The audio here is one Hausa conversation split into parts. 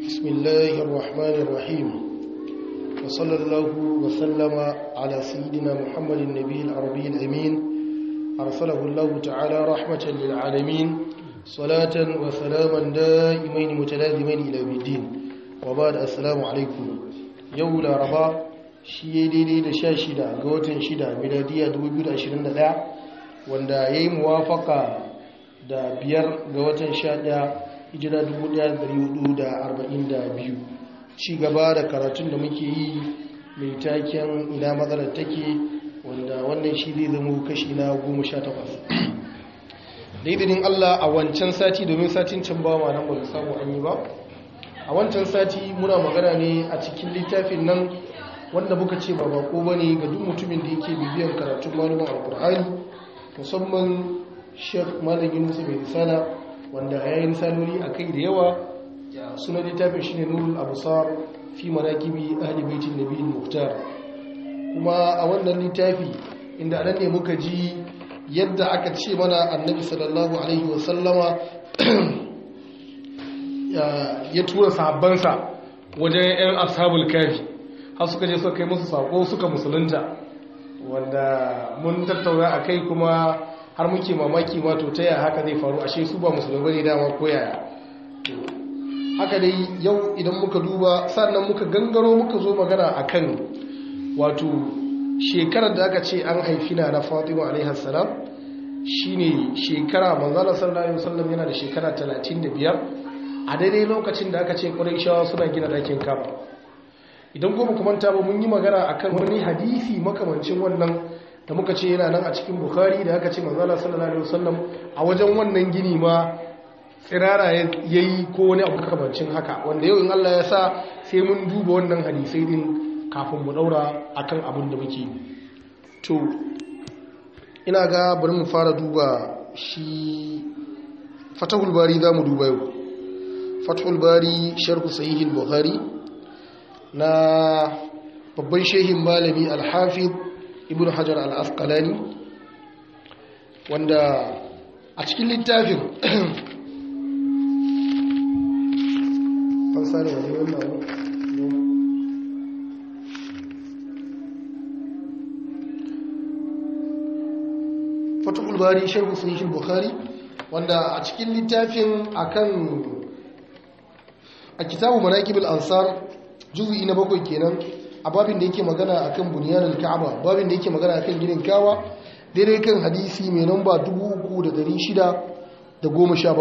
بسم الله الرحمن الرحيم وصلى الله وسلم على سيدنا محمد النبي العربي الأمين أرسله الله تعالى رحمة للعالمين صلاة وسلاما دائمين متلازمين إلى الدين وبعد السلام عليكم يولا ربا shi daidai da sha shida ga watan shida miladiya 2021 wanda ya yi muwafaka da biyar ga watan sha daya hijira 1442 ci gaba da karatun da muke yi mai taken ina matsalar take wanda wannan shi zai zama kashi na 18 daidinin allah a wancan sati domin satin can ba ma nan ba samu an yi ba a wancan sati muna magana ne a cikin littafin nan wanda muka ce ba bako ba ne ga duk mutumin da yake bibiyar karatun malumin alkur'ani musamman sheikh malam yunusu mai risala wanda ya yi risaloli a kai da yawa suna littafin shine nurul abusar fi manakibi ahli baitin nabiyyin muftar kuma a wannan littafi inda anan ne muka ji yadda aka ce mana annabi sallallahu alaihi wasallama ya tura sahabbansa wajen yan ashabul kafi har suka je suka kai musu sako suka musulunta wanda mun tattauna a kai kuma har muke mamaki ma to ta yaya haka zai faru ashe su ba musulmi ne dama ko yaya haka dai yau idan muka duba sannan muka gangaro muka zo magana akan wato shekarar da aka ce an haifi na na Fatima alaihi salam shine shekara manzala sallallahu alaihi wasallam yana da shekara 35 a daidai lokacin da aka ce Qurayshawa suna gina dakin Kaaba idan goma kuma ta ba mun yi magana akan wani hadisi makamancin wannan da muka ce yana nan a cikin bukhari da aka ce manzala sallallahu alaihi wasallam a wajen wannan gini ma tsirara yayi ko wani abu makamancin haka wanda yau in Allah ya sa sai mun duba wannan hadisai din kafin mu daura akan abin da muke to ina ga bari mu fara duba shi fatahul bari za mu duba yau fatahul bari sharhu sahih al-bukhari na babban shehin malami alhafid ibn hajar al-asqalani wanda a cikin littafin fansari wani wannan fatahul bari sharhu sahih bukhari wanda a cikin littafin akan a kitabu manaqib al-ansar juzu'i na bakwai kenan a babin da yake magana akan bunyanin ka'aba babin da yake magana akan ginin kawa daidai kan hadisi mai namba 3617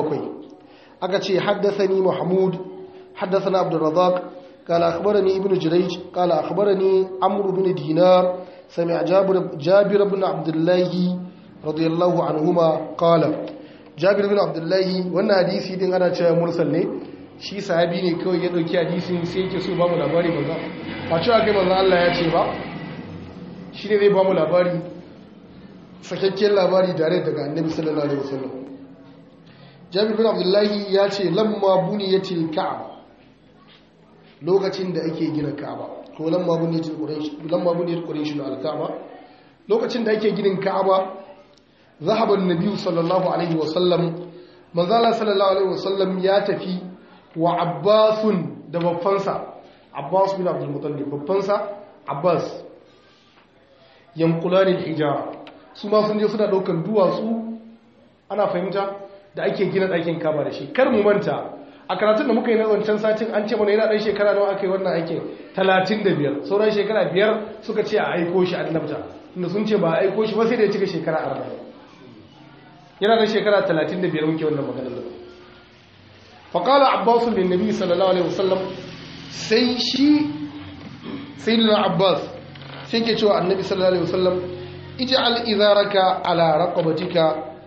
aka ce haddathani mahmud haddathana abdurrazzaq قال أخبرني ابن جريج قال أخبرني عمرو بن دينار سمع جابر, جابر بن عبد الله رضي الله عنهما قال جابر بن عبد الله وانا حديثي دين أنا مرسل ne shi sahabi ne kawai ya dauki hadisin sai yake so ba mu labari manzo ba cewa kai manzo Allah ya ce ba shi ne zai ba mu labari sakakken labari tare daga annabi sallallahu alaihi wasallam Jabir bin Abdullahi ya ce lamma buniyatil Ka'aba lokacin da ake gina Ka'aba ko lamma buniyatil Quraysh lamma buniyat Quraysh al-Ka'aba lokacin da ake ginin Ka'aba zahaba an-nabi sallallahu alaihi wasallam manzo Allah sallallahu alaihi wasallam ya tafi wa abbasun da babbansa abbas bin abdulmutallib babbansa abbas yankulanin hijara su ma sun je suna daukan duwatsu ana fahimta da ake gina ɗakin kama da shi kar mu manta a karatun da muka yi na wancan satin an ce mana yana ɗan shekara nawa aka yi wannan aikin talatin da biyar sauran shekara biyar suka ce a aiko shi annabta inda sun ce ba a aiko shi ba sai da ya cika shekara arba'in yana da shekara talatin da biyar muke wannan maganar da faƙala abbasun da nabi sallallahu alaihi wasallam sai shi sai lina abbas sai ke cewa annabi sallallahu alaihi wasallam iji al'izaraka ala raƙabatika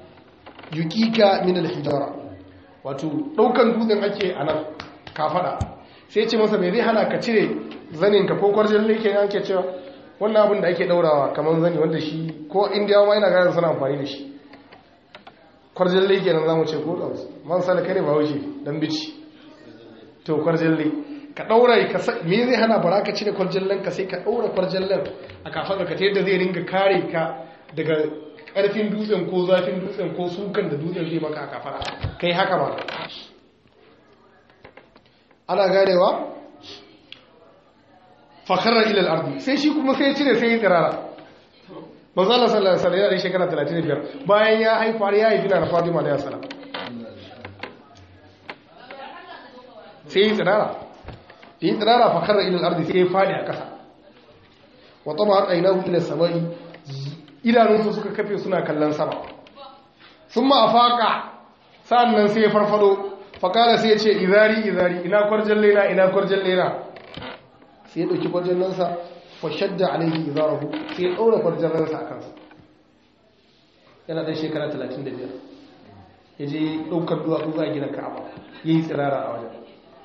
yukika min alhijara wato ɗaukan dutsen ake a nan kafaɗa sai ce masa mai zai hana ka cire zaninka ko kwarjin lake ne ake cewa wannan abin da ake ɗaurawa kamar zani wanda shi ko indiyawa ma yana gane suna amfani da shi kwarjalle kenan zamu ce ko dausu man salaka ne ba wuce dan bici to kwarjalle ka daura ka me zai hana baraka cire kwarjallen ka sai ka daura kwarjallen a kafar ka ta yadda zai ringa kare ka daga karfin dutsen ko zafin dutsen ko sukan da dutsen zai maka a kafara kai haka ma ana ganewa fakarar ilal ardi sai shi kuma sai cire sai yi tsirara manzala sallallahu alaihi wasallam yana da shekara 35 bayan ya haifa ya haifi na Fatima da Salam sai yi tsirara yi tsirara fakarar ilal ardi sai ya fadi a kasa wa tama ainahu ila samai idanunsu suka kafe suna kallon sama sun ma afaka sa'annan sai ya farfado fakala sai ya ce izari izari ina kwarjan lena ina kwarjan lena sai ya ɗauki kwarjan nansa fashadda alaihi izarahu sai ya ɗaura kwarjan nansa a kansa yana ɗan shekara 35 ya je ɗaukar duwatsu za a gina ka'aba ya yi tsirara a wajen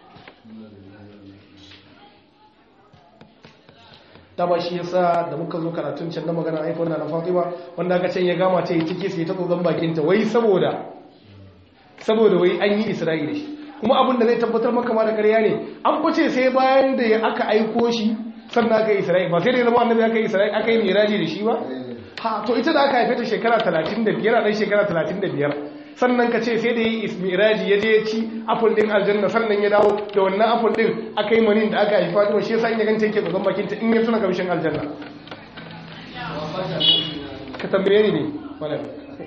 dama shi yasa da muka zo karatun can na magana haifar na fatima wanda aka can ya gama ta yi ciki sai ta tsotson bakinta wai saboda saboda wai an yi isra'ila shi kuma abin da zai tabbatar maka ma da ƙarya ne an fice sai bayan da aka aiko shi sannan aka yi isra'ila ba sai da zama annabi aka yi isra'ila aka yi miraji da shi ba ha to ita da aka haife ta shekara 35 yana dan shekara 35 sannan ka ce sai da yi miraji ya je ya ci apple din aljanna sannan ya dawo da wannan apple din aka yi manin da aka haifa to shi yasa in ya ganta yake tsotson bakinta in ya tuna kamshin aljanna ka tambaye ni ne malam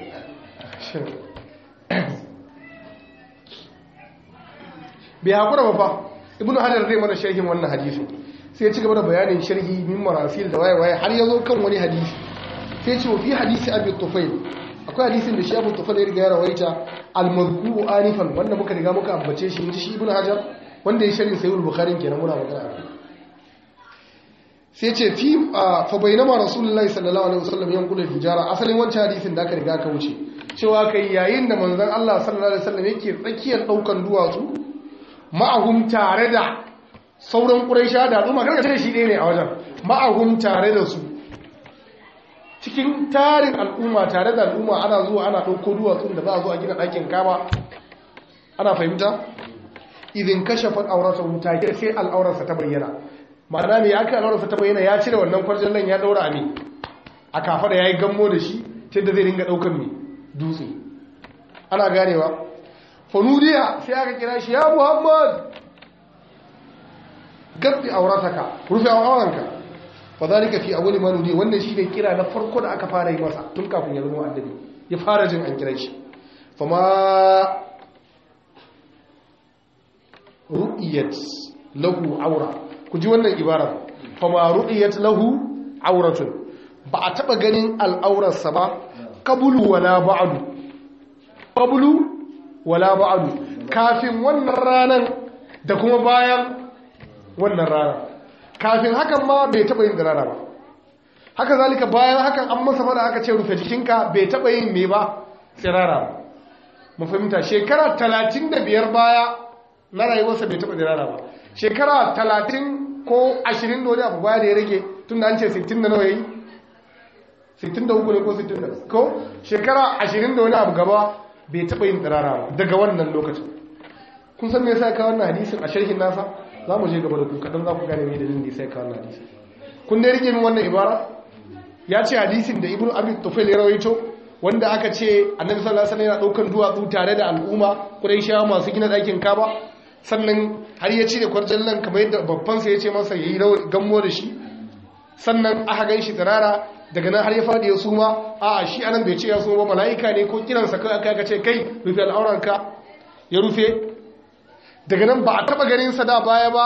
bai haƙura ba fa ibn hajar zai mana sharhin wannan hadisi sai ya ci gaba da bayanin sharhi min marasil da waye waye har ya zo kan wani hadisi sai ce fi hadisi abu tufail akwai hadisin da shi abu tufail ya riga ya rawaita al-mazkuru anifan wanda muka riga muka ambace shi inji shi ibn hajar wanda ya sharhin sahih al-bukhari kenan muna magana akai sai ce fi fa bainama rasulullahi sallallahu alaihi wasallam yanqulu hijara asalin wancan hadisin da aka riga ka wuce cewa kai yayin da manzon Allah sallallahu alaihi wasallam yake tsakiyar daukan duwatsu ma'ahum tare da sauran ƙuraisha da al'umma karka shi ɗaya ne a wajen ma'ahum tare da su cikin tarin al'umma tare da al'umma ana zuwa ana ɗauko duwatsun da za a zo a gina ɗakin kama ana fahimta idin kashe fan aurarsa wuta ke sai al'aurarsa ta bayyana ma'ana mai aka al'aurarsa ta bayyana ya cire wannan kwarjan nan ya ɗaura a ne a kafa da ya yi gammo da shi ta da zai ringa ɗaukan mai dutse ana ganewa fanudiya sai aka kira shi ya muhammad gabbi aurataka rufe auranka fa zalika fi awwali ma nudi wannan shine kira na farko da aka fara yi masa tun kafin ya zama annabi ya fara jin an kira shi fa ma ru'iyat lahu aura ku ji wannan ibara fa ma ru'iyat lahu auratun ba a taba ganin al'aurarsa ba qabulu wala ba'du qabulu wala ba'adu kafin wannan ranar da kuma bayan wannan rana kafin hakan ma bai taba yin dirara ba haka zalika bayan hakan an masa fada aka ce rufe jikinka bai taba yin me ba tsirara ba mu fahimta shekara 35 baya na rayuwarsa bai taba dirara ba shekara 30 ko 20 da wani abu baya da ya rage tun da an ce 60 da nawa yayi 63 ne ko 60 ko shekara 20 da wani abu gaba bai taɓa yin tsirara ba daga wannan lokacin kun san me yasa ka wannan hadisin a sharhin nasa za mu je gaba da ku kaɗan za ku gane me dalilin da yasa ka wannan hadisin kun dai rike min wannan ibara ya ce hadisin da ibnu abi tufail ya rawaito wanda aka ce annabi sallallahu alaihi wasallam yana daukan duwatsu tare da al'umma quraishawa masu gina ɗakin kaba sannan har ya cire kwarjan nan kamar yadda babban sa ya ce masa yayi gammo da shi sannan aka gan shi tsirara daga nan har ya faɗi ya suma a shi anan bai ce ya suma ba mala'ika ne ko kiransa kai aka aka ce kai rufe al'auranka ya rufe daga nan ba a taɓa ganinsa da baya ba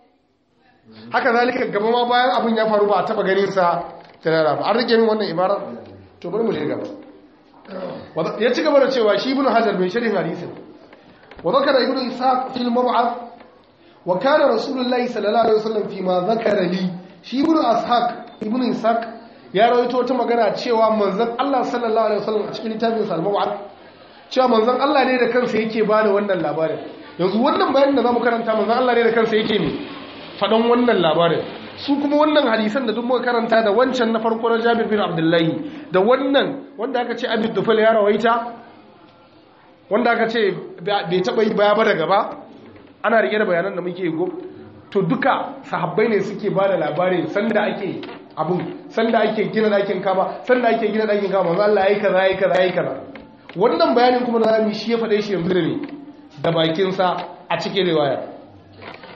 haka zalika gaba ma bayan abin ya faru ba a taɓa ganinsa tarara ba an rike min wannan ibara to bari mu je gaba ya ci gaba da cewa shi ibnu hajar mai sharhin hadisin wa zakara ibnu ishaq fil mab'ath wa kana rasulullahi sallallahu alaihi wasallam fi ma zakara li shi ibnu ishaq ibnu ishaq ya rawaito wata magana cewa manzon Allah sallallahu alaihi wasallam a cikin littafin sa al-mab'ath cewa manzon Allah ne da kansa yake bada wannan labarin yanzu wannan bayanin da zamu karanta manzon Allah ne da kansa yake ne fadan wannan labarin su kuma wannan hadisan da duk muka karanta da wancan na farko na Jabir bin Abdullahi da wannan wanda aka ce Abi Dufal ya rawaita wanda aka ce bai taba yi baya ba da gaba ana rike da bayanan da muke go to duka sahabbai ne suke bada labarin sanda ake abun sanda ake gina ɗakin kaba sanda ake gina ɗakin kaba manzo Allah yayi kaza yayi kaza yayi kaza wannan bayanin kuma da zamu shi ya faɗe shi yanzu ne da bakin sa a cikin riwaya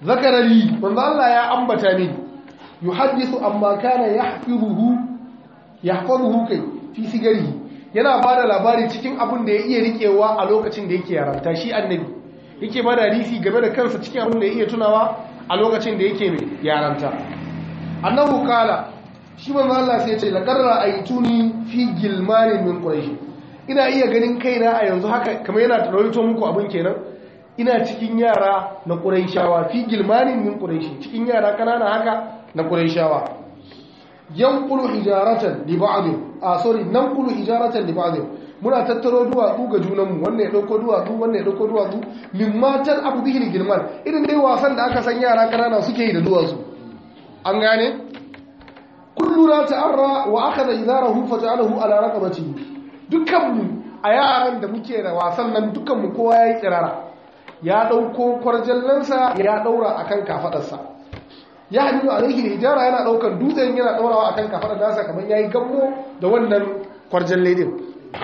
zakara li manzo Allah ya ambata ni yuhaddithu amma kana yahfizuhu yahfazuhu kai fi sigarihi yana bada labari cikin abin da ya iya rikewa a lokacin da yake yaranta shi annabi yake bada hadisi game da kansa cikin abin da ya iya tunawa a lokacin da yake mai yaranta annahu kala shi manzo Allah sai ya ce laqad ra'aytuni fi gilmanin min quraish ina iya ganin kaina a yanzu haka kamar yana rawaito muku abin kenan ina cikin yara na quraishawa fi gilmanin min quraish cikin yara kanana haka na quraishawa yanqulu hijaratan li ba'd a sorry nanqulu hijaratan li ba'd muna tattaro duwatsu ga junanmu wannan ya dauko duwatsu wannan ya dauko duwatsu mimmatan abu bihi gilman irin dai wasan da aka san yara kanana suke yi da duwatsu an gane kullu la ta'arra wa akhadha idarahu fata'alahu ala raqabatihi dukkanmu a yaran da muke da wasan nan dukkanmu kowa yayi tsirara ya dauko kwarjallansa ya daura akan kafadarsa ya hadidu alaihi hijara yana daukan dutsen yana daurawa akan kafadar nasa kamar yayi gammo da wannan kwarjalle din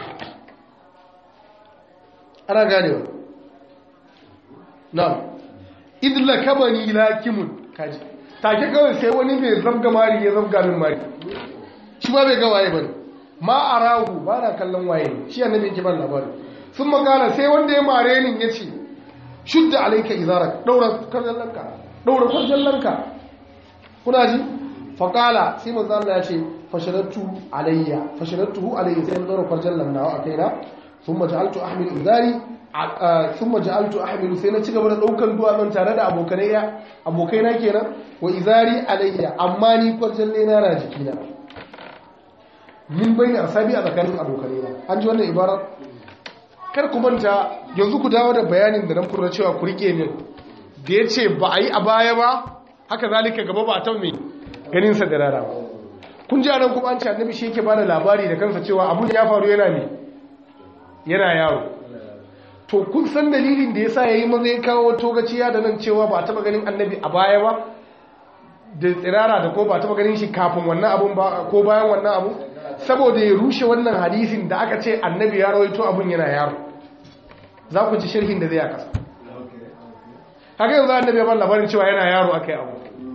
ana ganewa na'am idla kabani lakimun kaji take kawai sai wani mai zabga mari ya zabga min mari shi ba bai ga waye bane ma arahu ba na kallon waye shi annabi yake ban labari sun magana sai wanda ya mare ni yace shudda alayka izarak daura karjallanka daura karjallanka kuna ji faqala sai manzo Allah ya ce fasharatu alayya fasharatuhu alayya sai daura karjallan nawa a kaina thumma ja'altu ahmilu izari thumma ja'altu ahmilu sai na cigaba da daukan duwatsun tare da abokanai abokaina kenan wa izari alayya amma ni kwarjalle na na jikina min bai ne asabi a tsakanin abokanai na an ji wannan ibarar kar ku manta yanzu ku dawo da bayanin da nan kurna cewa ku rike min da ya ce ba a yi a baya ba haka zalika gaba ba a ta mai ganin sa da rara ba kun ji anan kuma an ce annabi shi yake bada labari da kansa cewa abun ya faru yana ne yana yaro to kun san dalilin da yasa yayi maza ya kawo togaciya da nan cewa ba a taba ganin annabi a baya ba da tsirara da ko ba taba ganin shi kafin wannan abun ba ko bayan wannan abu saboda ya rushe wannan hadisin da aka ce annabi ya rawaito abun yana yaro za ku ji sharhin da zai aka haka yanzu annabi ya ban labarin cewa yana yaro aka yi abu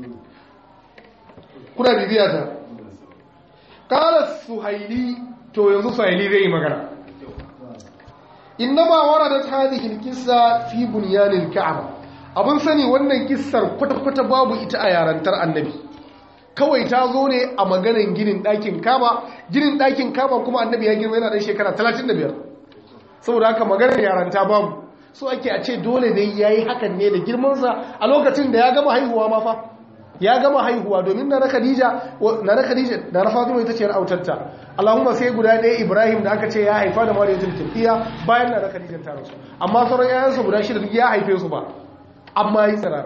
kuna bibiya ta kala suhaili to yanzu suhaili zai yi magana innama waradat hadhihi alqissa fi bunyanil ka'aba abun sani wannan kissar kwata-kwata babu ita a yarantar annabi kawai ta zo ne a maganin ginin ɗakin kaba ginin ɗakin kaba kuma annabi ya girma yana ɗan shekara 35 saboda haka maganar yaranta babu so ake a ce dole dai ya yi hakan ne da girmansa a lokacin da ya gama haihuwa ma fa ya gama haihuwa domin na khadija na khadija na fatima ita ce autarta allahumma sai guda ɗaya ibrahim da aka ce ya haifa da mariyatul tafiya bayan na khadija ta rasu amma sauran yayansa guda shida duk ya haife su ba amma yi tsirara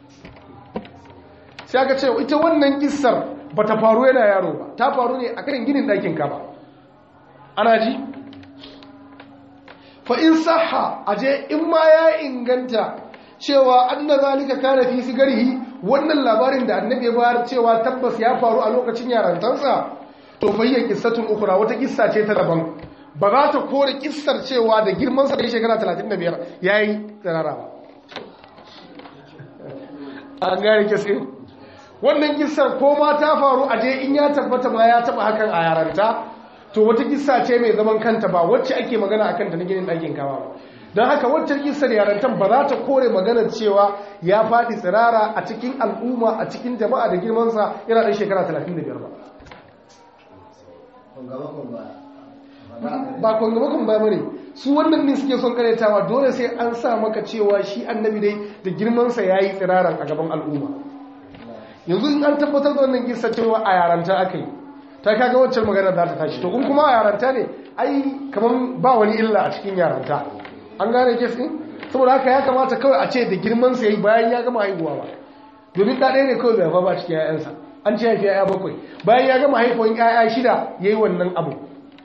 sai aka ce ita wannan kissar ba ta faru yana yaro ba ta faru ne a kan ginin ɗakin kaba ana ji fa in saha aje in ma ya inganta cewa anna zalika kana fi sigarihi wannan labarin da annabi ya bayar cewa tabbas ya faru a lokacin yarantansa to fayyan kissatun ukura wata kissa ce ta daban ba za ta kore kissar cewa da girman sa da shekara 35 yayi tsarara ba an gane kisse wannan kissar ko ma ta faru aje in ya tabbata ma ya taba hakan a yaranta to wata kissa ce mai zaman kanta ba wacce ake magana akan ta na ginin ɗakin kama ba don haka wacce kissar yarantan ba za ta kore maganar cewa ya faɗi tsirara a cikin al'umma a cikin jama'a da girmansa yana ɗan shekara 35 ba ba kwangamakon ba mane su wannan ne suke son karyatawa dole sai an sa maka cewa shi annabi dai da girmansa ya yi tsiraran a gaban al'umma yanzu in an tabbatar da wannan kissa cewa a yaranta aka yi ta kaga waccan magana za ta tashi to in kuma a yaranta ne ai kamar ba wani illa a cikin yaranta an gane kes din saboda haka ya kamata kawai a ce da girman sa yayi bayan ya gama haihuwa ba domin da ɗaya ne kawai bai ba cikin ƴaƴansa an ce haifi ƴaƴa bakwai bayan ya gama haihuwan ƴaƴa shida yayi wannan abu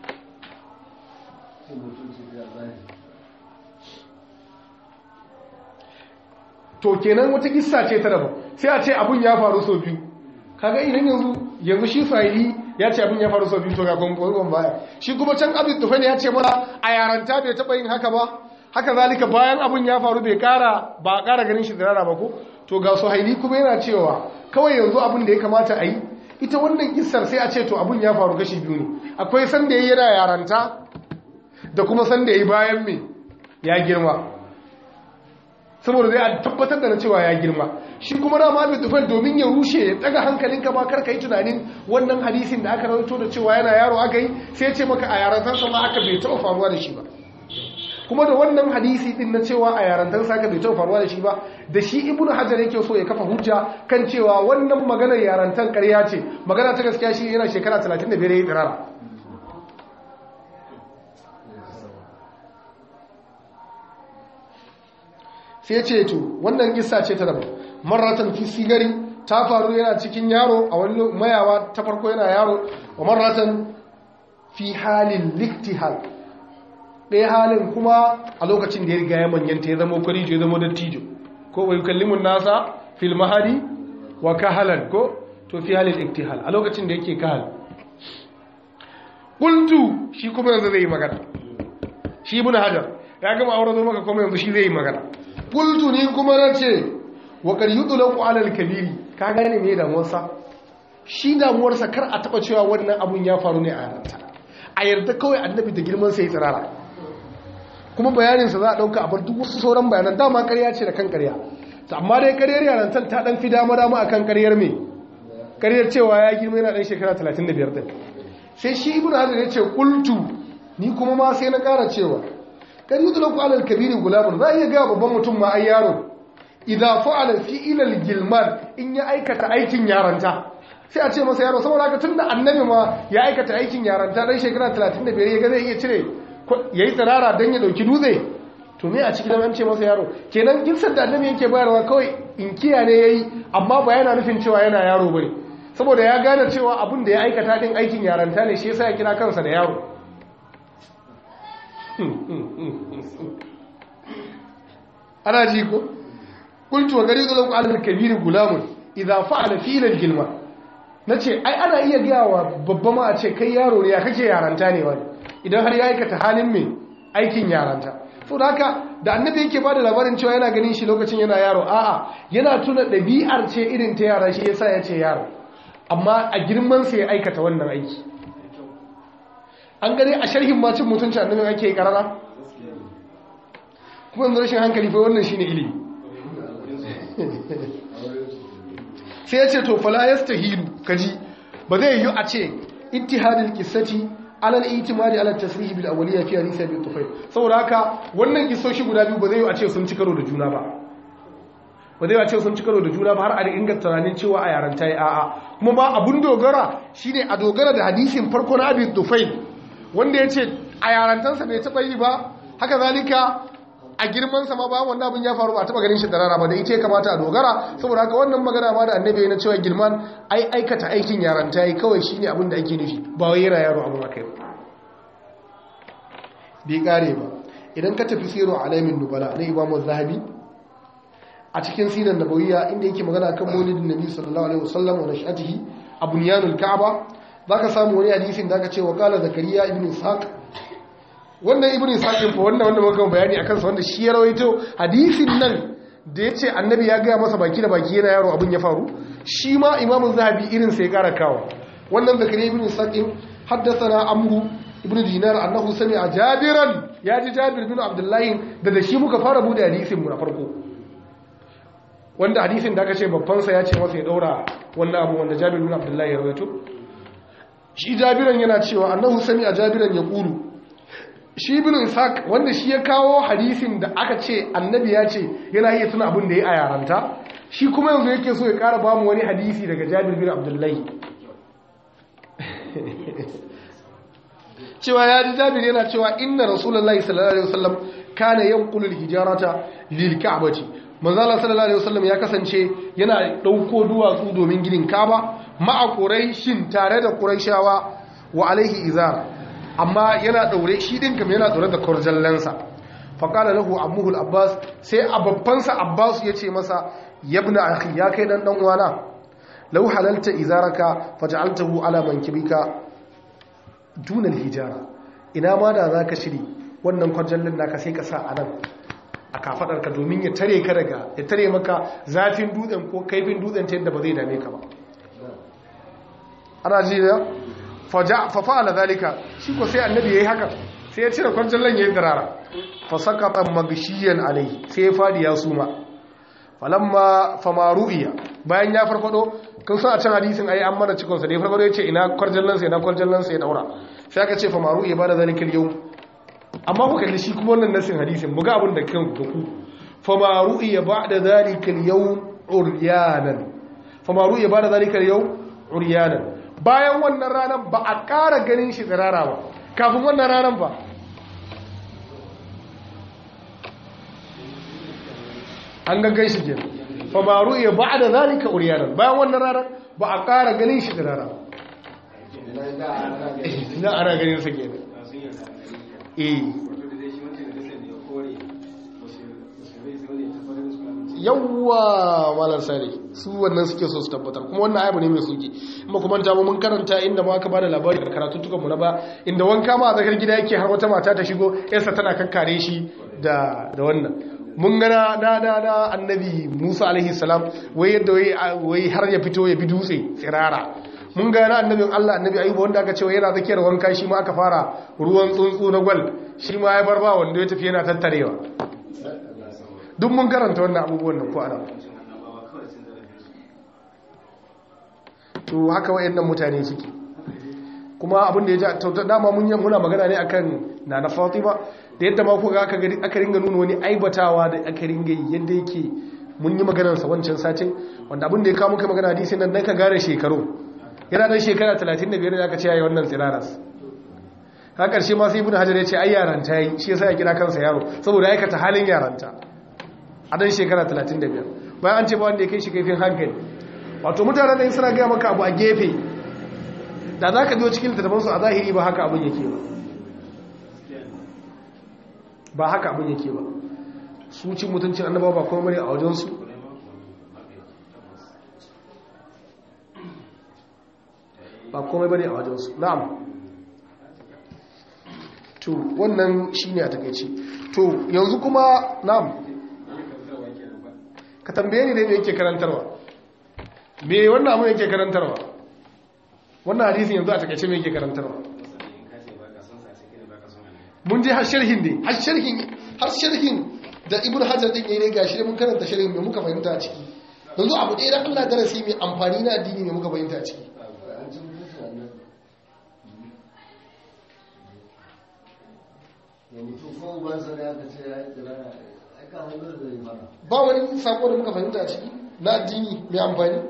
to kenan wata kissa ce ta daban sai a ce abun ya faru sau biyu kaga idan yanzu yanzu shi sahili ya ce abin ya faru sau biyu to ga gwangwan baya shi kuma can abin tufani ya ce mana a yaranta bai taɓa yin haka ba haka zalika bayan abin ya faru bai kara ba a kara ganin shi zirara ba ko to ga suhaili kuma yana cewa kawai yanzu abin da ya kamata a yi ita wannan kissar sai a ce to abin ya faru gashi biyu ne akwai sanda ya yana yaranta da kuma sanda ya yi bayan me ya girma saboda zai a tabbatar da na cewa ya girma shi kuma dama abin tufel domin ya rushe ya daga hankalinka ba karka yi tunanin wannan hadisin da aka rauto da cewa yana yaro aka yi sai ce maka a yarantarsa ma aka bai taɓa faruwa da shi ba kuma da wannan hadisi din na cewa a yarantarsa aka bai taɓa faruwa da shi ba da shi ibnu hajar yake so ya kafa hujja kan cewa wannan maganar yarantar ƙarya ce magana ta gaskiya shi yana shekara 35 ya yi tsirara sai ce to wannan kissa ce ta daban marratan fi sigari ta faru yana cikin yaro a wani mayawa ta farko yana yaro wa marratan fi halin liktihal ɗaya halin kuma a lokacin da ya riga ya manyanta ya zama kwarijo ya zama dattijo ko bai kallimun nasa fil mahadi wa kahalan ko to fi halin liktihal a lokacin da yake kahal kultu shi kuma yanzu zai yi magana shi ibn hajar ya gama aure zo maka kuma yanzu shi zai yi magana kultu ni kuma na ce wa kar yi ɗulaku alal kabiri ka gane mai damuwarsa shi damuwarsa kar a taɓa cewa wannan abun ya faru ne a yaranta a yarda kawai annabi da girman sai tsirara kuma bayaninsa za a ɗauka a bar duk wasu sauran bayanan dama ƙarya ce da kan ƙarya amma dai ƙaryar yarantar ta ɗan fi dama dama a kan ƙaryar me ƙaryar cewa ya girma yana ɗan shekara 35 ɗin sai shi ibn hajar ya ce kultu ni kuma ma sai na ƙara cewa kan yi tulaku alal kabiri gulamun za a iya gaya babban mutum ma ai yaro idan fa'ala fi'ilal gilman in ya aikata aikin yaranta sai a ce masa yaro saboda haka tunda annabi ma ya aikata aikin yaranta dan shekara 35 ya ga zai iya cire yayi tsirara dan ya dauki dutse to me a cikin an ce masa yaro kenan ginsar da annabi yake bayarwa kawai in kiya ne yayi amma ba yana nufin cewa yana yaro bane saboda ya gane cewa abin da ya aikata din aikin yaranta ne shi yasa ya kira kansa da yaro ana ji ko kultu wa gari zuwa alal kabiri gulamun idza fa'ala fi'lan gilma nace ai ana iya gaya wa babba ma a ce kai yaro ne ya kake yaranta ne wani idan har ya aikata halin mai aikin yaranta so da haka da annabi yake bada labarin cewa yana ganin shi lokacin yana yaro a'a yana tuna ɗabi'ar ce irin ta yara shi yasa ya ce yaro amma a girman sa ya aikata wannan aiki an gane a sharhin macin mutunci annabi ake karara kuma yanzu rashin hankali fa wannan shine ilimi sai ya ce to fala yastahilu kaji ba zai yi a ce ittihadul qissati alal itimadi ala tasrih bil awliya fi hadith abi tufayl saboda haka wannan kisoshi guda biyu ba zai yi a ce sun ci karo da juna ba ba zai yi a ce sun ci karo da juna ba har a inganta tunanin cewa a yaranta ya a'a kuma ba abun dogara shine a dogara da hadisin farko na abi tufayl wanda ya ce a yarantansa bai taɓa yi ba haka zalika a girmansa ma ba wannan abin ya faru ba taɓa ganin shi da rana ba da ita ya kamata a dogara saboda haka wannan magana ma da annabi na cewa girman ai aikata aikin yaranta yi kawai shine abin da ake nufi ba wai yana yaro abin akai bai kare ba idan ka tafi siro alaimin nubala na imamu zahabi a cikin sinan nabawiyya inda yake magana kan maulidin nabi sallallahu alaihi wasallam wa nashatihi a bunyanul ka'aba zaka samu wani hadisin da aka ce wa qala zakariya ibn ishaq wannan ibn ishaq fa wannan wanda muka bayani akan sa wanda shi ya rawaito hadisin nan da yace annabi ya ga masa baki da baki yana yaro abin ya faru shi ma imam zahabi irin sai ya kara kawo wannan zakariya ibn ishaq haddathana amru ibn dinar annahu sami'a jabiran ya ji jabir bin abdullahi da da shi muka fara bude hadisin mu na farko wanda hadisin da aka ce babban sa ya ce masa ya daura wannan abu wanda jabir bin abdullahi ya rawaito shi jabiran yana cewa annahu sami'a jabiran ya kulu shi ibn ishaq wanda shi ya kawo hadisin da aka ce annabi ya ce yana iya tuna abin da ya a yaranta shi kuma yanzu yake so ya kara bamu wani hadisi daga jabir bin abdullahi cewa ya ji jabir yana cewa inna rasulullahi sallallahu alaihi wasallam kana yanqulu al-hijarata lil ka'bati manzo Allah sallallahu alaihi wasallam ya kasance yana dauko duwatsu domin ginin Kaaba ma'a quraishin tare da quraishawa wa alaihi izar amma yana daure shi din kam yana daure da kurjallansa fa qala lahu ammuhu al-abbas sai ababbansa abbas yace masa yabna akhi ya kai dan dan uwana law halalta izaraka faj'altahu ala mankibika dunan hijara ina ma da za ka shiri wannan kwarjallin naka sai ka sa a nan a kafadarka domin ya tare ka daga ya tare maka zafin dutsen ko kaifin dutsen ta yadda ba zai dame ka ba ana ji da fa fa'ala zalika shi ko sai annabi yayi haka sai ya cire kwarjallan yayin darara fa sakata magshiyan alai sai ya fadi ya suma falamma famaru'iya bayan ya farfado kun san a can hadisin ayi an mana cikon sa da ya farfado ya ce ina kwarjallan sa ina kwarjallan sa ya daura sai aka ce famaru'iya ba da zalikal yau amma ku kalli shi kuma wannan nasin hadisin mu ga abin da kan da ku famaru'iya ba da zalikal yau uryanan famaru'iya ba da zalikal yau uryanan bayan wannan ranar ba a ƙara ganin shi tsirara ba kafin wannan ranar ba an gaggai shi ke famaru iya ba da zalika uriyanar bayan wannan ranar ba a ƙara ganin shi tsirara ba na ana ganin sa ke eh yawwa malar sare su wannan suke so su tabbatar kuma wannan ayabu ne mai suke kuma kuma ta mun karanta inda ma aka bada labari da karatu tukan mu na ba inda wanka ma a zakar gida yake har wata mata ta shigo yarsa tana kakkare shi da da wannan mun gana na na na annabi Musa alaihi salam wai yadda wai har ya fito ya bi dutse tsirara mun gana annabin Allah annabi Ayuba wanda aka ce wai yana zakiyar wanka shi ma aka fara ruwan tsuntsu na gwal shi ma ya barba wanda ya tafi yana tattarewa duk mun karanta wannan abubuwan da ko ana to haka wayannan mutane suke kuma abin da ya ja dama mun muna magana ne akan nana Fatima da yadda ma kuka aka gari aka ringa nuna wani aibatawa da aka ringa yi yadda yake mun yi maganar sa wancan satin wanda abin da ya kawo muka magana hadisi nan dan ka gare shekaru yana dan shekara 35 da aka ce yayi wannan tsiraras ka karshe ma sai ibnu hajar ya ce ai yaranta yi shi yasa ya kira kansa yaro saboda aikata halin yaranta a dan shekara 35 bayan an ce ba wanda ya kai shi kaifin hankali wato mutane da suna gaya maka abu a gefe da za ka biyo cikin littattafansu a zahiri ba haka abin yake ba ba haka abin yake ba su cin mutuncin annaba ba kuma mare a wajensu ba komai bane a wajensu na'am to wannan shine a takeice to yanzu kuma na'am ka tambaye ni dai me yake karantarwa me wannan abu yake karantarwa wannan hadisin yanzu a takaice me yake karantarwa mun je har sharhin ne har sharhin har sharhin da ibnu hajar din yayin gashi mun karanta sharhin me muka fahimta a ciki yanzu abu ɗaya da Allah darasi mai amfani na addini me muka fahimta a ciki ba wani sako da muka fahimta a ciki na addini mai amfani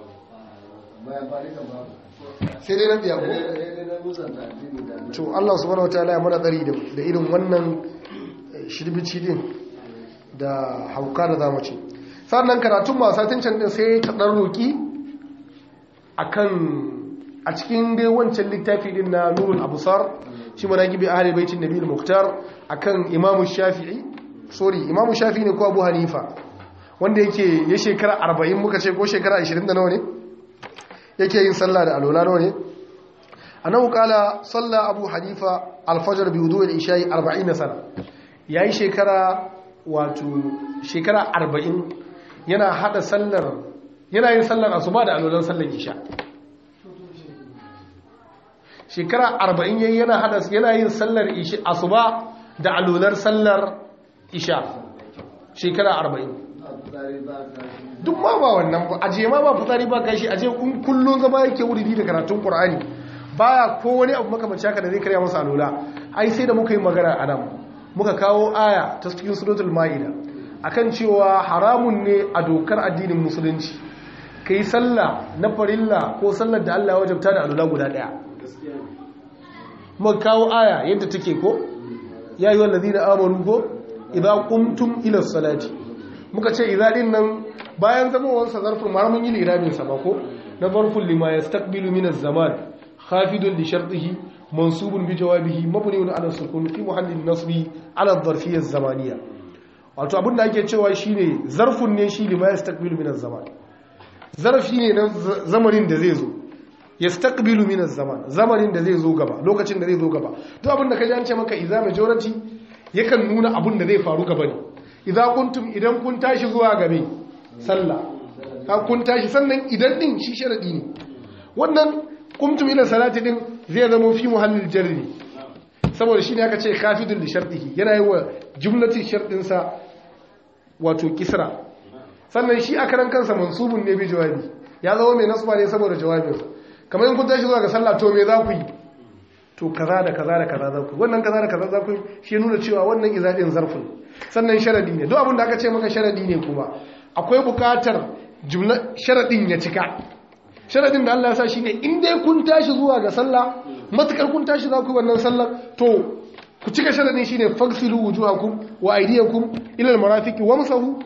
sai dai na biya ko to Allah subhanahu wataala ya mana tsari da irin wannan shirbici din da hauka da zamu ce sannan karatun masatin can din sai ta dan roki akan a cikin dai wancan littafi din na nurul abusar shi manaqibi ahli baitin nabiyul muhtar akan imamu shafi'i sorry imamu shafi'i ne ko abu hanifa wanda yake ya shekara 40 muka ce ko shekara 20 da nawa ne yake yin sallah da alola nawa ne annahu qala salla abu hanifa al-fajr bi wudu'i al-isha'i 40 sana yayi shekara wato shekara 40 yana hada sallar yana yin sallar asuba da alolan sallar isha shekara 40 yayi yana hada yana yin sallar isha asuba da alolar sallar isha shekara 40 duk ma ba wannan ba aje ma ba fitsari ba kashi aje kun kullun zama yake wuri da karatun qur'ani baya ko wani abu makamanci haka da zai karya masa alula ai sai da muka yi magana a nan muka kawo aya ta cikin suratul maida akan cewa haramun ne a dokar addinin musulunci kai sallah na farilla ko sallar da Allah ya wajabta da alula guda daya muka kawo aya yadda take ko ya yi wallazina amanu ko idza qumtum ila salati muka ce idza din nan bayan zamowansa zarfin ma mun yi liramin sa ba ko na zarfin lima yastaqbilu min az-zaman khafidun li shartihi mansubun bi jawabihi mabniun ala sukun fi muhallin nasbi ala ad-dharfiyya az-zamaniyya wato abinda ake cewa shine zarfun ne shi lima yastaqbilu min az-zaman zarfi ne na zamanin da zai zo yastaqbilu min az-zaman zamanin da zai zo gaba lokacin da zai zo gaba duk abinda kaji an ce maka idza majority yakan nuna abin da zai faru gaba ne idza kuntum idan kun tashi zuwa gabe sallah ka kun tashi sannan idan din shi sharadi ne wannan kuntum ila salati din zai zama fi muhallil jarri saboda shine aka ce kafidul li shartihi yana yi wa jumlatin shartin sa wato kisra sannan shi a karan kansa mansubun ne bi jawabi ya zama mai nasba ne saboda jawabinsa kamar in kun tashi zuwa ga sallah to me za ku yi to kaza da kaza da kaza za ku yi wannan kaza da kaza za ku yi shi nuna cewa wannan izadin zarfin sannan sharadi ne duk abin da aka ce maka sharadi ne kuma akwai bukatar jumla sharadin ya cika sharadin da Allah ya sa shine in dai kun tashi zuwa ga sallah matukar kun tashi za ku yi wannan sallar to ku cika sharadin shine fagsilu wujuhakum wa aydiyakum ila almarafiqi wamsahu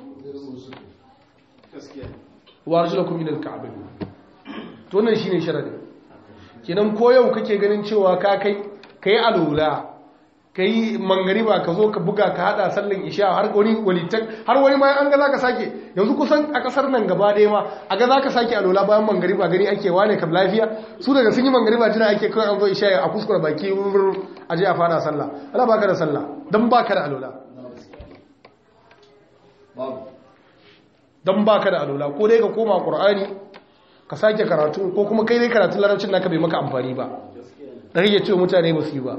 wa arjulakum ila alka'bayn to wannan shine sharadin kenan ko yau kake ganin cewa ka kai kai alula kai mangariba ka zo ka buga ka hada sallan isha har wani walitak har wani ma an ga zaka sake yanzu kusan a kasar nan gaba ɗaya ma a ga zaka sake alula bayan mangariba gani ake wane kam lafiya su daga sun yi mangariba jira ake kawai an zo isha a kuskura baki a je a fara sallah ala baka da sallah dan baka da alula dan baka da alula ko dai ka koma qur'ani ka sake karatu ko kuma kai dai karatun larabcin naka bai maka amfani ba da rage cewa mutane ba su yi ba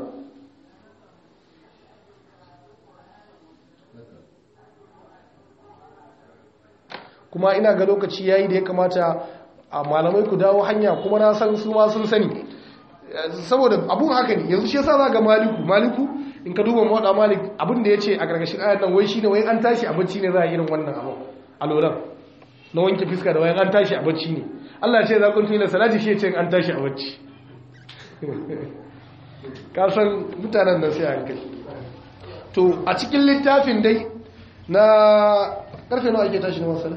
kuma ina ga lokaci yayi da ya kamata a malamai ku dawo hanya kuma na san su ma sun sani saboda abun haka ne yanzu shi yasa za ga maliku maliku in ka duba mawada malik abin da ya ce a gargashin ayat nan wai shine wai an tashi a bacci ne za a irin wannan abu a lolan na wanke fiska da wayan an tashi a bacci ne Allah ce za ku tuna salati shi ce an tashi a bacci ka san mutanen nan sai an kai to a cikin littafin dai na karfe nawa ake tashi na wasala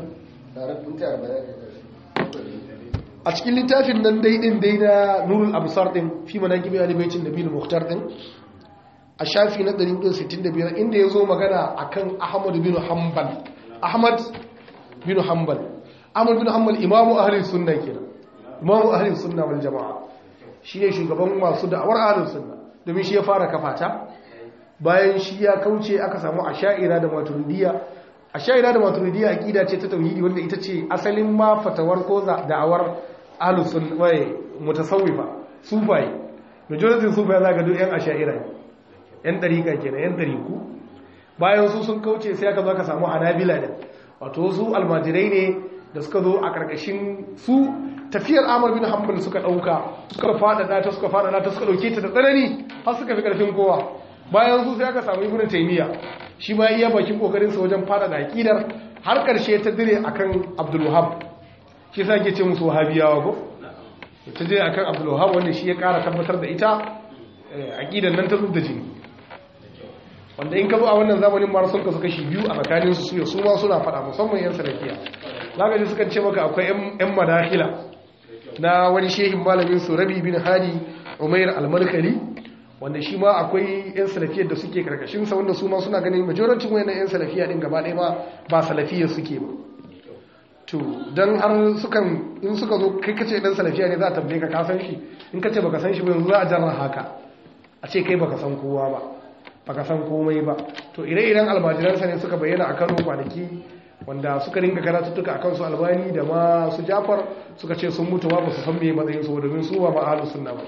a cikin littafin nan dai din dai na nurul absar din fi manaqibi ali baitin nabiyul muhtar din a shafi na 165 inda yazo magana akan ahmad bin hanbal ahmad bin hanbal ahmad bin hanbal imamu ahli sunna kenan imamu ahli sunna wal jamaa shine shugaban masu da'awar ahli sunna domin shi ya fara kafata bayan shi ya kauce aka samu asha'ira da maturidiyya asha'ira da maturidiyya aqida ce ta tauhidi wanda ita ce asalin ma fatawar ko da'awar ahlus sunna wai mutasawwifa sufai majority sufai zaka duk yan asha'ira yan dariqa kenan yan dariku bayan su sun kauce sai aka zo aka samu hanabila da wato su almajirai ne da suka zo a karkashin su tafiyar Amr bin Hanbal suka dauka suka fada ta suka fada ta suka dauke ta da tsanani har suka fi karfin kowa bayan su sai aka samu ibnu taymiya shi ma iya bakin kokarin sa wajen fada da aqidar har karshe ta dire akan abdul wahhab shi yasa ke ce musu wahabiyawa ko ta dire akan abdul wahhab wanda shi ya kara tabbatar da ita aqidar nan ta zubda jini wanda in ka zo a wannan zamanin ma sun kasu kashi biyu a tsakanin su su ma suna fada musamman yan salafiya zaka ji sukan ce maka akwai yan madakila na wani shehin malamin su rabi bin hadi umair al-malkali wanda shi ma akwai 'yan salafiyar da suke karkashinsa wanda su ma suna ganin majorancin wayannan 'yan salafiya din gaba ɗaya ba ba salafiyar suke ba to don har sukan in suka zo kai kace dan salafiya ne za a tambaye ka ka san shi in kace baka san shi ba yanzu za a jarra haka a ce kai baka san kowa ba baka san komai ba to ire-iren almajiransa ne suka bayyana a Kano kwanaki wanda suka ringa karatuttuka akan su albani da ma su Jafar suka ce sun mutu ba su san me matsayin su domin su ba ma ahlus sunna ba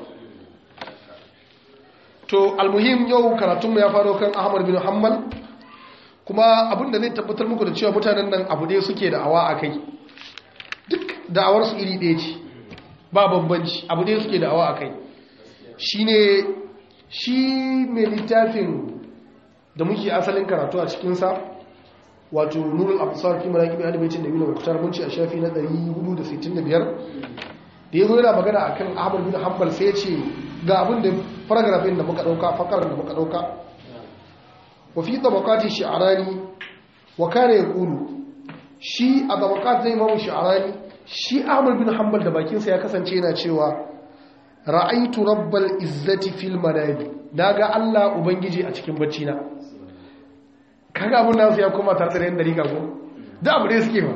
to almuhim yau karatunmu ya faro kan ahmad bin hanbal kuma abinda zai tabbatar muku da cewa mutanen nan abu ɗaya suke da awa a kai duk da'awarsu iri ɗaya ce ba bambanci abu ɗaya suke da awa a kai shi ne shi mai littafin da muke asalin karatu a cikinsa wato nurul abusar fi maraƙi mai adabaitin da yuna mukutar munci a shafi na 465 da ya zo yana magana akan ahmad bin hanbal sai ce ga abin da paragrafin da muka dauka fakarar da muka dauka wa fi tabaqati shi'rani wa kana yaqulu shi a tabaqat da imam shi'rani shi ahmad bin hanbal da bakin sa ya kasance yana cewa ra'aitu rabbal izzati fil manami daga Allah ubangiji a cikin bacci na kaga abun nasu ya koma tare da yan dariƙa ko duk abu da suke ba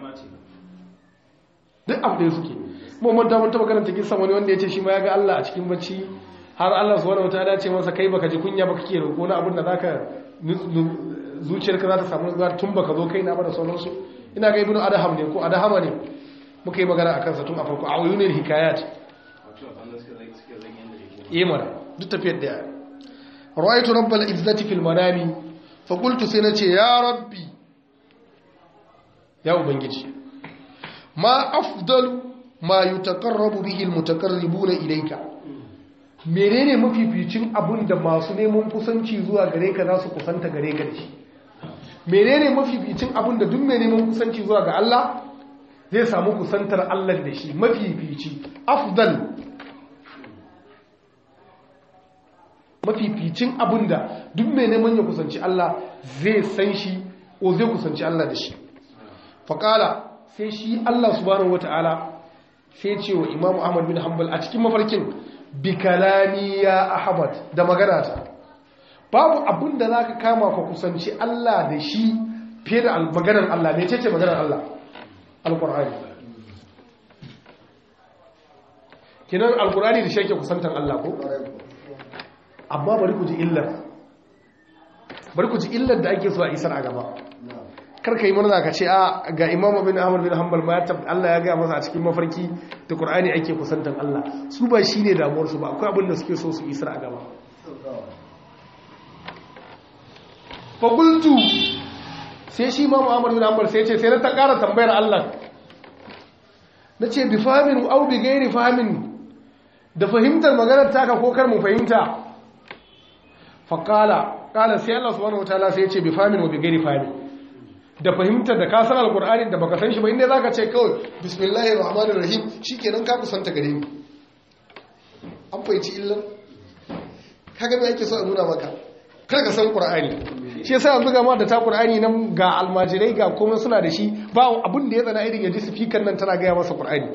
duk abu da suke mu manta mun taba karanta kisan wani wanda ya ce shi ma ya ga Allah a cikin bacci har Allah subhanahu wataala ce masa kai baka ji kunya baka ke roƙo na abin da zaka zuciyarka za ta samu zuwa tun baka zo kai na ba da sauransu ina ga ibnu adham ne ko adhama ne muka yi magana akan sa tun a farko a uyunil hikayat yi mana duk tafiyar da ya ra'aytu rabbal izzati fil manami fa qultu sai nace ya rabbi ya ubangiji ma afdalu ma yutaqarrabu bihi almutaqarribuna ilayka menene mafificin abun da masu neman kusanci zuwa gare ka za su kusanta gare ka da shi menene mafificin abun da duk mai neman kusanci zuwa ga Allah zai samu kusantar Allah da shi mafifici afdal mafificin abun da duk mai neman ya kusanci Allah zai san shi ko zai kusanci Allah da shi faƙala sai shi Allah subhanahu wata'ala sai ce wa imamu ahmad bin hanbal a cikin mafarkin bikalani ya ahmad da magana ta babu abin da za ka kama ka kusanci Allah da shi fiye da maganar Allah ne ce ce maganar Allah alƙur'ani kinan alƙur'ani da shi yake kusantar Allah ko amma bari ku ji illar bari ku ji illar da ake so a isar a gaba karka yi murna ka ce a ga imamu bin ahmad bin hanbal ma ya Allah ya gaya masa a cikin mafarki da qur'ani ake kusantan Allah su ba shine damuwar su ba akwai abin da suke so su isra a gaba fa qultu sai shi imamu ahmad bin hanbal sai ce sai na ta ƙara tambayar Allah nace bi fahmin aw bi ghairi fahmin da fahimtar maganar taka ko kar mu fahimta fa qala qala sai Allah subhanahu wataala sai ya ce bi fahmin wa bi ghairi fahmin da fahimtar da kasar alkur'ani da baka san shi ba inda zaka ce kawai bismillahir rahmanir rahim shikenan ka kusanta gare ni an fahimci illan kaga me yake so a nuna maka kar ka san qur'ani shi yasa yanzu ga ma da ta qur'ani nan ga almajirai ga komai suna da shi ba abin da ya tsana irin yaji speaker nan tana gaya masa qur'ani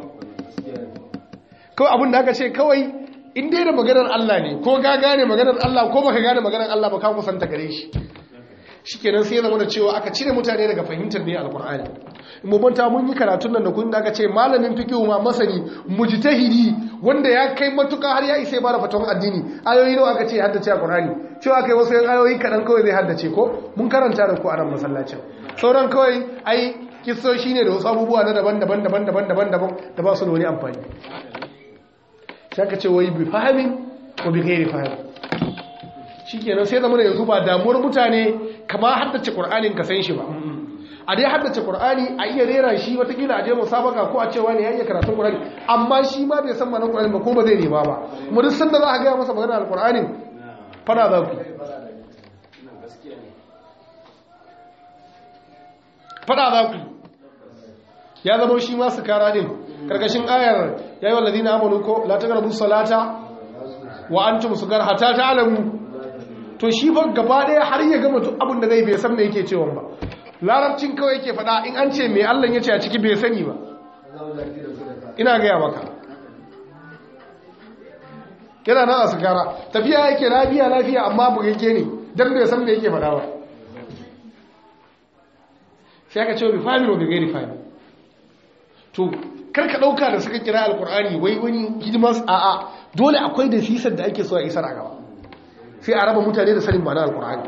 kawai abin da aka ce kawai in dai da maganar Allah ne ko ga gane maganar Allah ko baka gane maganar Allah ba ka kusanta gare shi shikenan sai zama da cewa aka cire mutane daga fahimtar ne alkur'ani mu banta mun yi karatun nan da kun da aka ce malamin fiqh ma masani mujtahidi wanda ya kai matuka har ya isa ba da fatawan addini ayoyi nawa aka ce haddace alkur'ani cewa kai wasu yan ayoyi kadan kawai zai haddace ko mun karanta da ku a nan masallacin sauran kawai ai kissoshi ne da wasu abubuwa na daban-daban daban-daban daban-daban da ba su da wani amfani sai aka ce wai bi fahimin ko bi ghairi fahimin shikenan sai zama da yanzu ba damuwar mutane kama haddace Qur'anin ka san shi ba a dai haddace Qur'ani a iya rera shi watakila a je musabaka ko a cewa ne ya iya karatun Qur'ani amma shi ma bai san ma'anar Qur'ani ba ko ba zai nema ba kuma duk sanda za a gaya masa magana al-Qur'ani fara za ku fada za ku ya zama shi ma su kara din karkashin ayar yayi walladina amanu ko la taqrabu salata wa antum sukar hatta ta'lamu to shi ba gaba daya har ya gama duk abin da zai bai san me yake cewa ba larabcin kawai yake faɗa in an ce me Allah ya ce a ciki bai sani ba ina gaya maka yana nan a sigara tafiya yake lafiya lafiya amma bugagge ne don bai san me yake faɗa ba sai aka ce bi fahimi wa bi gairi fahimi to karka ɗauka da suka kira alkur'ani wai wani hidimar a'a dole akwai da sisar da ake so a isar a gaba sai a raba mutane da sanin ma'ana alkur'ani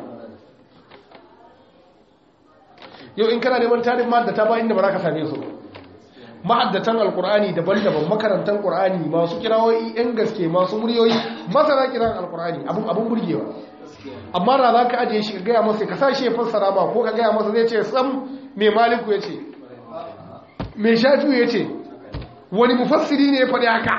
yau in kana neman tarin mahaddata ba inda ba za ka same su mahaddatan alkur'ani daban-daban makarantar qur'ani masu kirawoyi yan gaske masu muryoyi masana kiran alkur'ani abun abun burgewa amma da za ka ajiye shi ka gaya masa ka sa shi ya fassara ba ko ka gaya masa zai ce sam mai maliku ya ce mai shafi ya ce wani mufassiri ne ya faɗi haka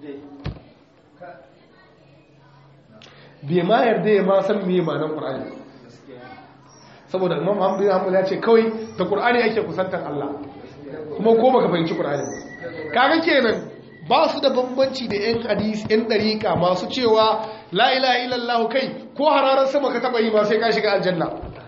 bai ma yarda ya ma san me ma'anar Qur'ani saboda Imam Ahmad bin Hanbal ya ce kawai da Qur'ani ake kusantar Allah kuma ko baka fahimci Qur'ani kaga kenan ba su da bambanci da yan hadisi yan dariqa masu cewa la ilaha illallah kai ko hararar sama ka taba yi ba sai ka shiga aljanna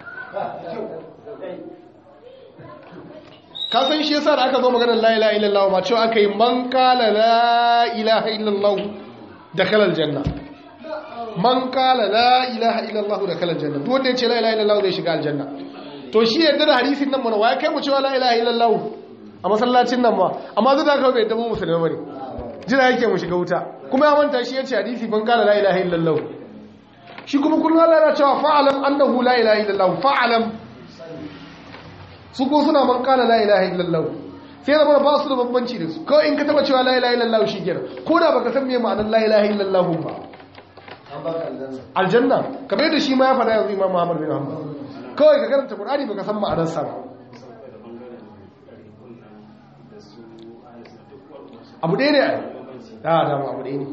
ka san shi yasa da aka zo maganar la ilaha illallah ma cewa aka yi man qala la ilaha illallah dakhala aljanna man kala la ilaha illallah da kalan janna duk wanda ya ce la ilaha illallah zai shiga aljanna to shi yadda da hadisin nan mana waya kai mu cewa la ilaha illallah a masallacin nan ma amma zai da kawai bai dabo musulmi bane jira yake mu shiga wuta kuma ya manta shi yace hadisi man kala la ilaha illallah shi kuma kullum Allah yana cewa fa'alam annahu la ilaha illallah fa'alam su ko suna man kana la ilaha illallah sai zama ba su da bambanci da su kawai in ka taba cewa la ilaha illallah shi kenan ko da baka san me ma'anar la ilaha illallah ba aljanna kamar yadda shi ma ya faɗa yanzu imam Muhammad bin Hanbal kawai ka karanta Qur'ani baka san ma'anar sa ba abu ɗaya ne a da da abu ɗaya ne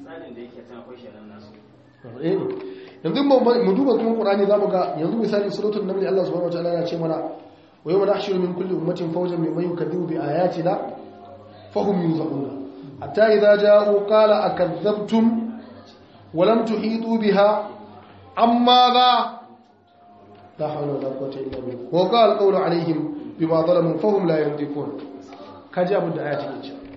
abu ɗaya ne yanzu mu duba kuma Qur'ani zamu ga yanzu misali suratul naml Allah subhanahu wa ta'ala ya ce mana wa yawma nahshuru min kulli ummatin fawjan mimman yukaththibu bi ayatina fahum yuzaquna hatta idza ja'u qala akadhabtum wa lam tuhitu biha amma za la hawla wala quwwata illa billah wa qala qawlu alaihim bima zalamu fahum la yantiqun kaji abin da ayati ke cewa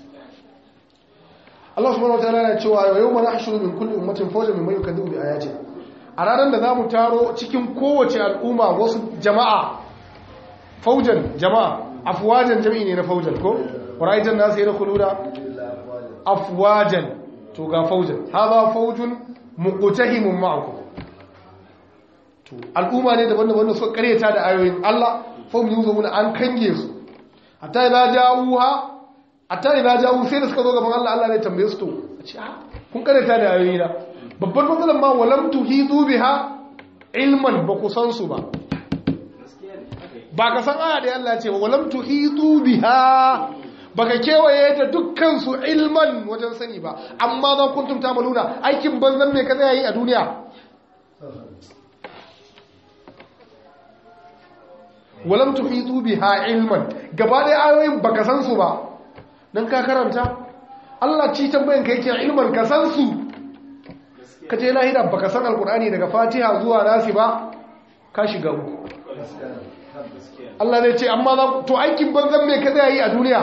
Allah subhanahu wataala yana cewa yau mana hashuru min kulli ummatin fawjan mimman yukadhibu bi ayatina a ranar da zamu taro cikin kowace al'umma wasu jama'a faujan jama'a afwajan jami'i ne na faujan ko ra'aytan nasu yadkhuluna afwajan to ga faujan hadha faujun muqtahimun ma'akum to al'umma ne daban-daban da suka kareta da ayoyin Allah fahim yuzuna an kange su hatta idza ja'uha hatta idza ja'u sai da suka zo gaban Allah Allah ne tambaye su to a ce ah kun karanta da ayoyi na babbar matsalar ma walam tuhidu biha ilman ba ku san su ba ba ka san aya da Allah ya ce walam tuhidu biha baka kewaye da dukkan su ilman wajen sani ba amma za kuntum tamaluna aikin banzan me kaza yayi a duniya walam tuhitu biha ilman gaba da ayoyin baka san su ba dan ka karanta Allah ci tambayan ka yake ilman ka san su ka je lahira baka san alqur'ani daga fatiha zuwa nasi ba ka shiga uku Allah zai ce amma za to aikin banzan me ka zai yi a duniya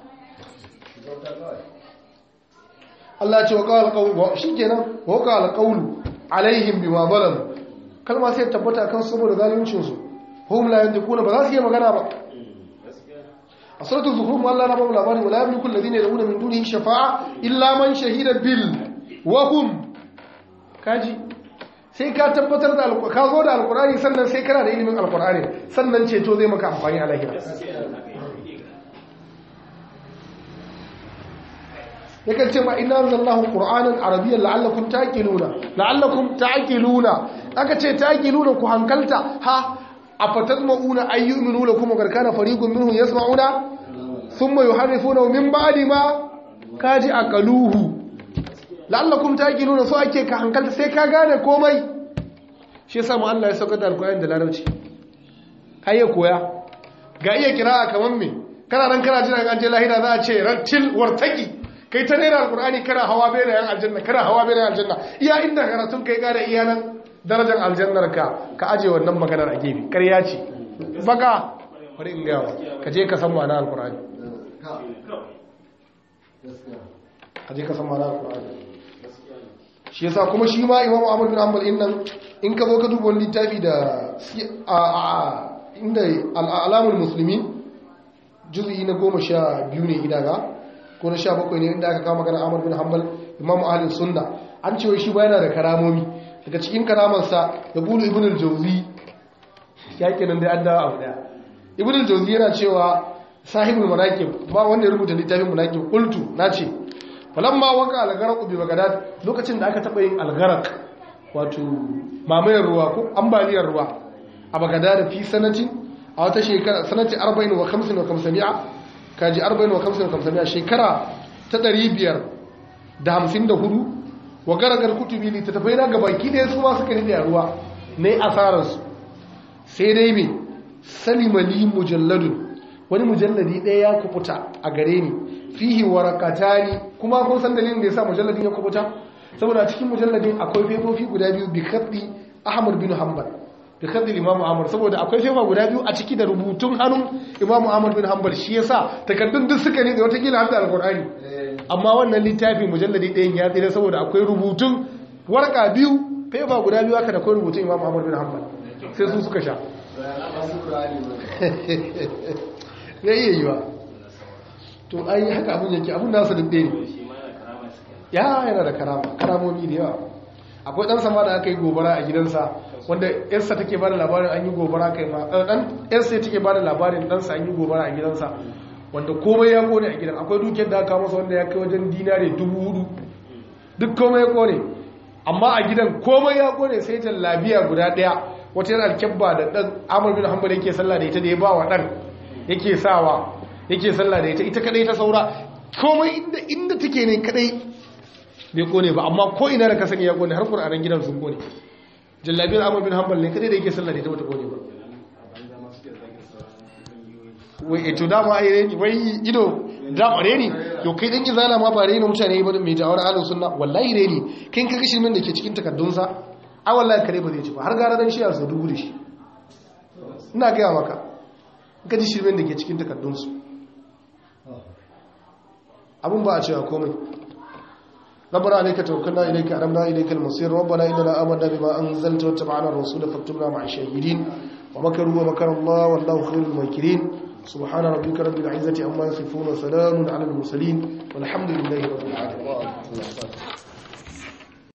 Allah ya ce wa qala qawl shikenan wa qala qawl alaihim bima zalam kalma sai tabbata kan saboda zaluncin su hum la yantiquna ba za su yi magana ba a suratul zukhruf Allah na babu labari wala yamliku alladhina yad'una min dunihi shafa'a illa man shahida bil wa hum kaji sai ka tabbatar da alqur'ani ka zo da alqur'ani sannan sai kana da ilimin alqur'ani sannan ceto zai maka amfani a lahira yakan ce ma inna anzalallahu qur'anan arabiyyan la'allakum taqiluna la'allakum taqiluna aka ce taqiluna ku hankalta ha afatatma'una ayyuminu lakum wa kana fariqun minhum yasma'una thumma yuharrifuna min ba'di ma kaji aqaluhu la'allakum taqiluna so ake ka hankalta sai ka gane komai shi yasa mu Allah ya sauka da alqur'ani da larabci kai ya koya ga iya kira'a kaman me kana nan kana jira an je lahira za a ce rattil wartaki kai ta rera alqur'ani kana hawa bai da yan aljanna kana hawa bai da aljanna iya inda karatun kai gane iya nan darajar aljannar ka ka aje wannan maganar a gefe ƙarya ce baka bari in gawa ka je ka san ma'ana alkur'ani ka je ka san ma'ana alkur'ani shi yasa kuma shi ma imamu ahmad bin hanbal in nan in ka zo ka duba wani littafi da inda al'alamul musulmi juz'i na goma sha biyu ne ina ga ko na sha bakwai ne inda aka kama magana ahmad bin hanbal imamu ahlin sunna an ce shi ba yana da karamomi daga cikin karamansa da bulu ibn al-jawzi ya kenan da an dawo abu daya ibn al-jawzi yana cewa sahibul manaqib ba wanda ya rubuta littafin manaqib qultu nace falamma waka al-gharq bi bagdad lokacin da aka taba yin al-gharq wato mamayar ruwa ko ambaliyar ruwa a bagdad fi sanati a wata shekara sanati 40 wa 50 wa 500 kaji 40 wa 50 wa 500 shekara ta 554 wa garagar kutubi littattafai na gabaki ɗaya su ma suka nide a ruwa na yi asararsu sai dai mai salimali mujalladun wani mujalladi ɗaya ya kubuta a gare ni fihi warakata ni kuma kun san dalilin da ya sa mujalladin ya kubuta saboda cikin mujalladin akwai fefofi guda biyu bi kaddi ahmad bin hanbal bi kaddi imamu ahmad saboda akwai fefa guda biyu a ciki da rubutun hannun imamu ahmad bin hanbal shi yasa takardun duk suka ne da watakila har da alkur'ani amma wannan littafin mujalladi ɗayan ya tsira saboda akwai rubutun warka biyu fefa guda biyu aka da akwai rubutun imam ahmad bin hanbal sai su suka sha ya iya yi ba to ai haka abin yake abin nasa duk ɗaya ne ya yana da karama karamomi da yawa akwai dan sama da aka yi gobara a gidansa wanda yarsa take bada labarin an yi gobara kai ma dan yarsa take bada labarin ɗansa an yi gobara a gidansa wanda komai ya kone a gidan akwai dukiyar da aka masa wanda ya kai wajen dinare dubu hudu duk komai ya kone amma a gidan komai ya kone sai jallabiya guda daya wata yana alkyabba da dan amur bin hanbal yake sallah da ita da ya ba wa dan yake sawa yake sallah da ita ita kadai ta saura komai inda inda take ne kadai bai kone ba amma ko ina da ka sani ya kone har qur'anin gidan sun kone jallabiyar amur bin hanbal ne kadai da yake sallah da ita bata kone ba wai eto dama ai reni wai ido dama reni to kai dan izala ma ba reni mutane ba mai jawar ahlus sunna wallahi reni kai kaga shirmin da ke cikin takaddun sa ai wallahi kare ba zai ci ba har gara dan shi a su dubu da shi ina ga maka ka ji shirmin da ke cikin takaddun su abun ba a cewa komai ربنا عليك توكلنا إليك أنبنا إليك المصير ربنا إننا آمنا بما أنزلت واتبعنا الرسول فاكتبنا مع الشهيدين ومكروا ومكر الله والله خير الماكرين سبحان ربك رب العزة عما يصفون وسلام على المرسلين والحمد لله رب العالمين